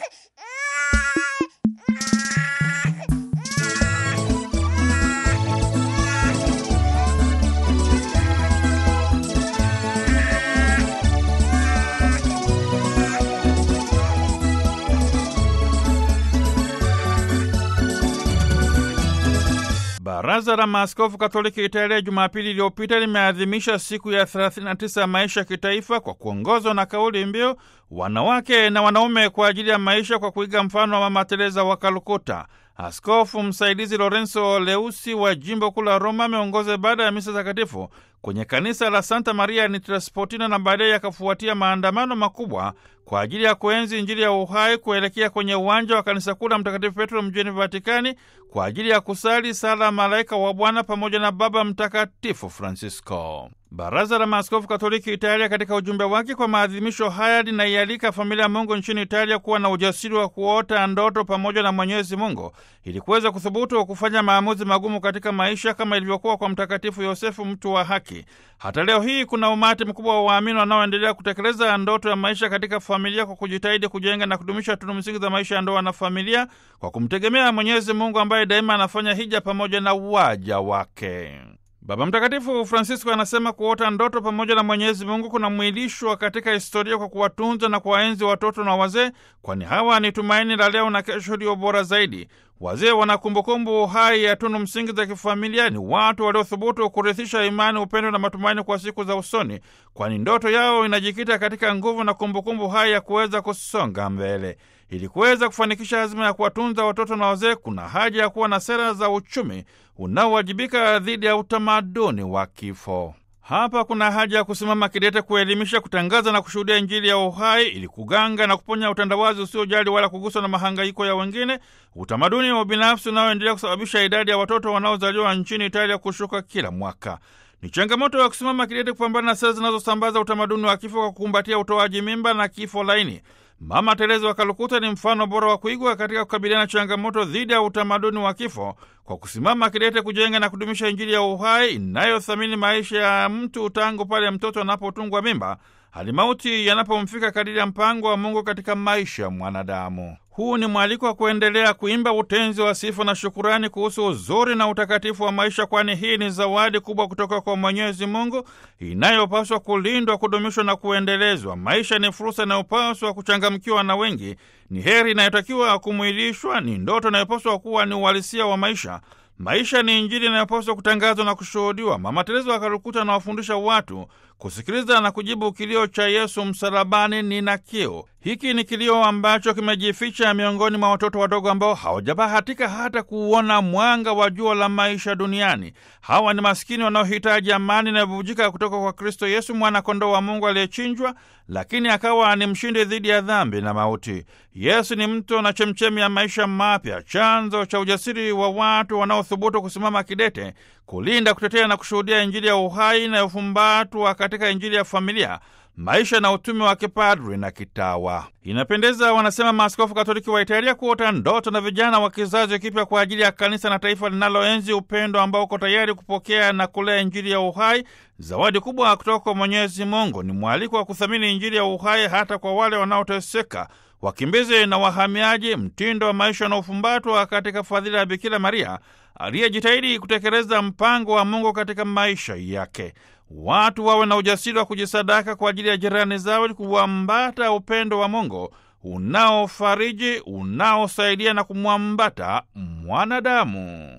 Baraza la Maaskofu Katoliki Italia Jumapili iliyopita limeadhimisha siku ya 39 ya maisha ya kitaifa kwa kuongozwa na kauli mbiu wanawake na wanaume kwa ajili ya maisha, kwa kuiga mfano wa Mama Teresa wa Kalkuta. Askofu msaidizi Lorenzo Leusi wa jimbo kuu la Roma ameongoza ibada ya misa takatifu kwenye kanisa la Santa Maria Nitrasportina na baadaye yakafuatia maandamano makubwa kwa ajili ya kuenzi Injili ya uhai kuelekea kwenye uwanja wa kanisa kuu la Mtakatifu Petro mjini Vatikani kwa ajili ya kusali sala Malaika wa Bwana pamoja na Baba Mtakatifu Francisco. Baraza la Maaskofu Katoliki Italia katika ujumbe wake kwa maadhimisho haya linaialika familia ya Mungu nchini Italia kuwa na ujasiri wa kuota ndoto pamoja na Mwenyezi Mungu ili kuweza kuthubutu wa kufanya maamuzi magumu katika maisha kama ilivyokuwa kwa Mtakatifu Yosefu, mtu wa haki. Hata leo hii kuna umati mkubwa wa waamini wanaoendelea kutekeleza ndoto ya maisha katika familia kwa kujitahidi kujenga na kudumisha tunu msingi za maisha ya ndoa na familia kwa kumtegemea Mwenyezi Mungu ambaye daima anafanya hija pamoja na waja wake. Baba Mtakatifu Francisco anasema kuota ndoto pamoja na Mwenyezi Mungu kunamwilishwa katika historia kwa kuwatunza na kuwaenzi watoto na wazee, kwani hawa ni tumaini la leo na kesho iliyo bora zaidi. Wazee wana kumbukumbu hai ya tunu msingi za kifamilia. Ni watu waliothubutu kurithisha imani, upendo na matumaini kwa siku za usoni, kwani ndoto yao inajikita katika nguvu na kumbukumbu hai ya kuweza kusonga mbele. Ili kuweza kufanikisha azima ya kuwatunza watoto na wazee, kuna haja ya kuwa na sera za uchumi unaowajibika dhidi ya utamaduni wa kifo. Hapa kuna haja ya kusimama kidete kuelimisha, kutangaza na kushuhudia Injili ya uhai ili kuganga na kuponya utandawazi usiojali wala kuguswa na mahangaiko ya wengine, utamaduni wa ubinafsi unaoendelea kusababisha idadi ya watoto wanaozaliwa nchini Italia kushuka kila mwaka. Ni changamoto ya kusimama kidete kupambana na sera zinazosambaza utamaduni wa kifo kwa kukumbatia utoaji mimba na kifo laini. Mama Teresa wa Kalkuta ni mfano bora wa kuigwa katika kukabiliana na changamoto dhidi ya utamaduni wa kifo kwa kusimama kidete kujenga na kudumisha Injili ya uhai inayothamini maisha ya mtu tangu pale mtoto anapotungwa mimba hadi mauti yanapomfika kadiri ya mpango wa Mungu katika maisha ya mwanadamu. Huu ni mwaliko wa kuendelea kuimba utenzi wa sifa na shukurani kuhusu uzuri na utakatifu wa maisha, kwani hii ni zawadi kubwa kutoka kwa Mwenyezi Mungu inayopaswa kulindwa, kudumishwa na kuendelezwa. Maisha ni fursa inayopaswa kuchangamkiwa na wengi, ni heri inayotakiwa kumwilishwa, ni ndoto inayopaswa kuwa ni uhalisia wa maisha. Maisha ni Injili inayopaswa kutangazwa na kushuhudiwa. Mama Teresa wa Kalkuta anawafundisha watu kusikiliza na kujibu kilio cha Yesu msalabani, nina kiu. Hiki ni kilio ambacho kimejificha miongoni mwa watoto wadogo ambao hawajabahatika hata kuuona mwanga wa jua la maisha duniani. Hawa ni maskini wanaohitaji amani inayobubujika kutoka kwa Kristo Yesu, mwana-kondoo wa Mungu aliyechinjwa, lakini akawa ni mshindi dhidi ya dhambi na mauti. Yesu ni mto na chemchemi ya maisha mapya, chanzo cha ujasiri wa watu wanaothubutu kusimama kidete, kulinda, kutetea na kushuhudia Injili ya uhai inayofumbatwa katika Injili ya familia maisha na utume wa kipadri na kitawa. Inapendeza, wanasema maaskofu Katoliki wa Italia, kuota ndoto na vijana wa kizazi kipya kwa ajili ya kanisa na taifa linaloenzi upendo ambao uko tayari kupokea na kulea Injili ya uhai, zawadi kubwa kutoka kwa Mwenyezi Mungu. Ni mwaliko wa kuthamini Injili ya uhai hata kwa wale wanaoteseka, wakimbizi na wahamiaji, mtindo wa maisha unaofumbatwa katika fadhila ya Bikira Maria aliyejitahidi kutekeleza mpango wa Mungu katika maisha yake. Watu wawe na ujasiri wa kujisadaka kwa ajili ya jirani zao ili kuambata upendo wa Mungu unaofariji, unaosaidia na kumwambata mwanadamu.